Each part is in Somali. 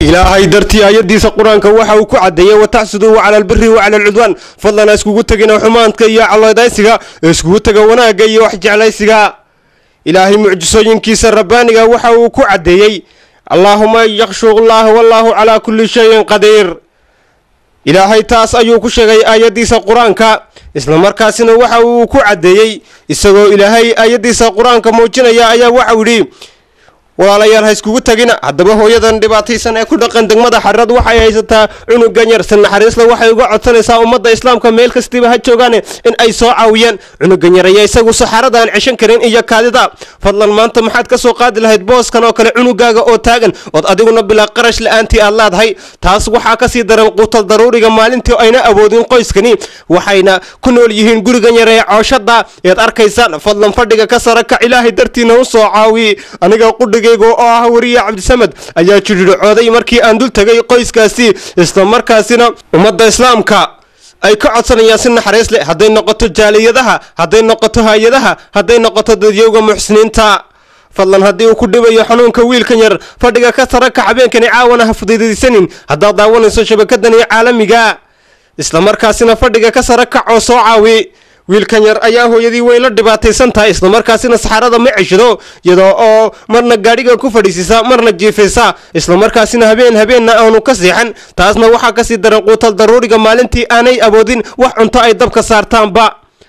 ilaahay dartii aayadiisa qur-aanka waxa uu ku caddeeyey wataxsuduu cala albiri wa cala alcudwaan fadlan ha iskugu tegina xumaanka iyo caloodaysiga iskugu tega wanaagga iyo wax jeclaysiga ilaahay mucjisooyinkiisa rabbaaniga waxa uu ku caddeeyey allaahuma yakshu llaah wallaahu calaa kulli shayin qadiir ilaahay taas ayuu ku sheegay aayaddiisa qur-aanka islamarkaasina waxa uu ku caddeeyey isagoo ilaahay aayaddiisa qur-aanka muujinaya ayaa waxau yidhi walaalayaal ha iskugu tagina haddaba hooyadan dhibaataysan ee ku dhaqan degmada xarad waxay haysataa cunugan yar si naxariisla waxay uga codsanaysaa ummadda islaamka meel kastiba ha joogaane in ay soo caawiyaan cunugan yar ayaa isagu saxaarada aan ceshan karin iyo kaadida fadlan maanta maxaad ka soo qaadi lahayd booskan oo kale cunugaaga oo taagan ood adiguna bilaa qarash la-aantii aad leedahay taas waxaa kasii daran quutal daruuriga maalintii ayna awoodin qoyskani waxayna ku nool yihiin gurigan yar ee cooshada eed arkaysaan fadlan fadhiga ka sara kac ilaahay dartiina u soo caawiye aniga qudhiga oo ah wariye cabdisamed ayaa jidhircooday markii aan dul tegay qoyskaasi islamarkaasina ummadda islaamka ay ka codsanayaan si naxariis leh hadday noqoto jaaliyadaha hadday noqoto hay-adaha hadday noqoto dadyowga muxsiniinta fadlan haddii uu ku dhibayo xanuunka wiilkan yar fadhiga ka saraka habeenkani caawana ha fududaysanin haddaad daawanayso shabakadani caalamiga islamarkaasina fadhiga ka sara kac oo soo caawi wiilkan yar ayaa hooyadii way la dhibaataysan tahay islamarkaasina saxaarada ma ceshado iyadoo oo marna gaadhiga ku fadhiisisa marna jiifaysa islamarkaasina habeen habeenna aanu ka seexan taasna waxaa kasii daran quutal daruuriga maalintii aanay awoodin wax cunto ay dabka saartaanba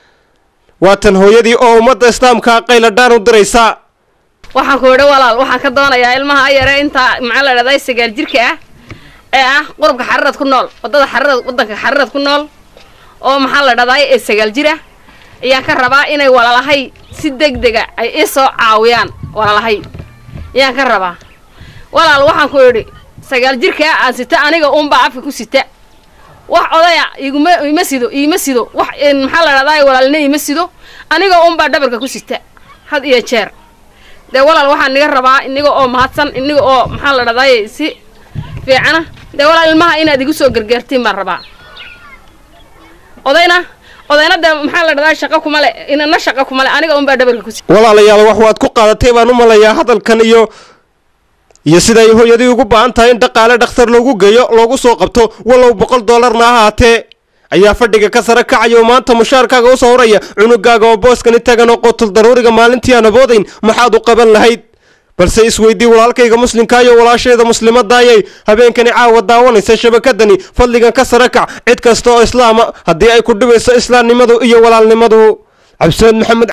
waatan hooyadii oo ummadda islaamka qayladhaan u diraysa waxaan ku idhi walaal waxaan ka doonayaa ilmaha yare intaa maxaa la dhahday sagaal jirka ah ee ah qurubka xararad ku nool wadada xararad wadanka xararad ku nool oo maxaa la dhahday ee sagaal jir ah ayaan ka rabaa inay walaalahay si deg dega ay ii soo caawiyaan walaalahay ayaan ka rabaa walaal waxaan ku idhi sagaal jirkaa aan sita aniga uunbaa afka ku sita wax odaya iguma ima sido iima sido wax maxaa la dhahday walaalina ima sido aniga uunbaa dhabarka ku sita had iyo jeer dee walaal waxaan niga rabaa iniga oo mahadsan iniga oo maxaa la dhahday si fiicana dee walaal ilmaha inaad igu soo gargaartiin baan rabaa odayna odayna dee maxaa la dhahdaa shaqo kuma le inana shaqo kuma le aniga unbaa dhabarka ku walaalayaal wax waad ku qaadatay baan u malayaa hadalkan iyo iyo siday hooyadii ugu baahan tahay in dhaqaale dhakhtar loogu geeyo loogu soo qabto walow boqol doolarna ahaatee ayaa fadhiga ka sara kacaya oo maanta mushaarkaaga usoo horaya cunugaaga oo booskani tagan oo qutul daruuriga maalintii aan aboodayn maxaad u qaban lahayd balse isweydii walaalkayga muslimka iyo walaashayda muslimadayay habeenkani caawa daawanaysa shabakadani fadligan ka sara kac cid kasta oo islaama haddii ay ku dhibayso islaamnimadu iyo walaalnimadu cabdisamed maxamed